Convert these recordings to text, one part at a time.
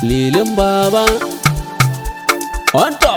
lilin baba on top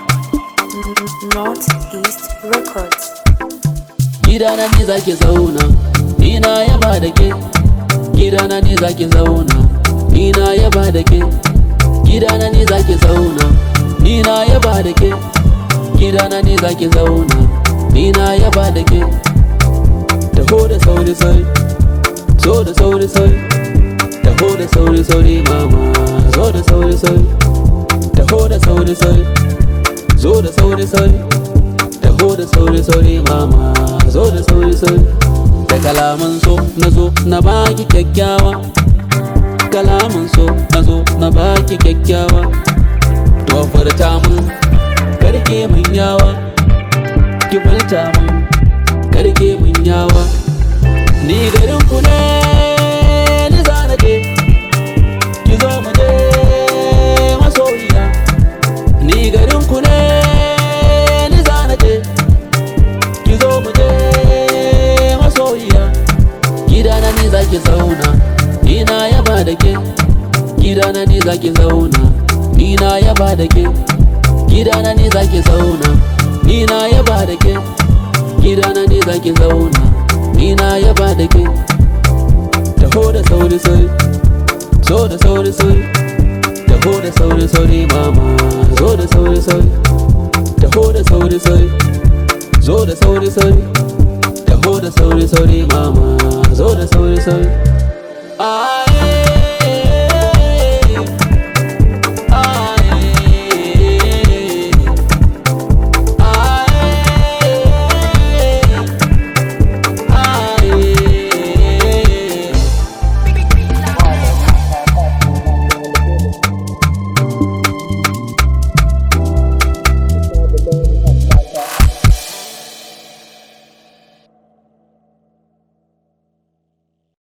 Northeast Records. gidana ne zaki zauna ni na yaba da ke gidana ne zaki zauna ni na yaba da ke gidana ne zaki zauna ni na yaba da ke gidana ne zaki zauna ni na yaba da ke taho da sauri sauri zo da sauri sauri taho da sauri sauri mama zo da sauri sauri taho da sauri sauri zo da sauri sauri taho da sauri sauri mama zo da sauri sauri da kalaman so na zo na baki kyakkyawa kalaman so na zo na baki kyakkyawa to furta mun karke mun yawa ki furta mun karke mun yawa ni garin ku ne ni zana je ki zo mu je masoyiya ni garin ku ne ni zana je ki zo mu je masoyiya gidana ne zaki zauna ni na yaba da ke gidana ne zaki zauna ni na yaba da ke gidana ne zaki zauna ni na yaba da ke gidana ne zaki zauna ni na yaba da ke taho da sauri sauri zo da sauri sauri taho da sauri sauri mama zo da sauri sauri taho da sauri sauri zo da sauri sauri taho da sauri sauri mama zo da sauri sauri ah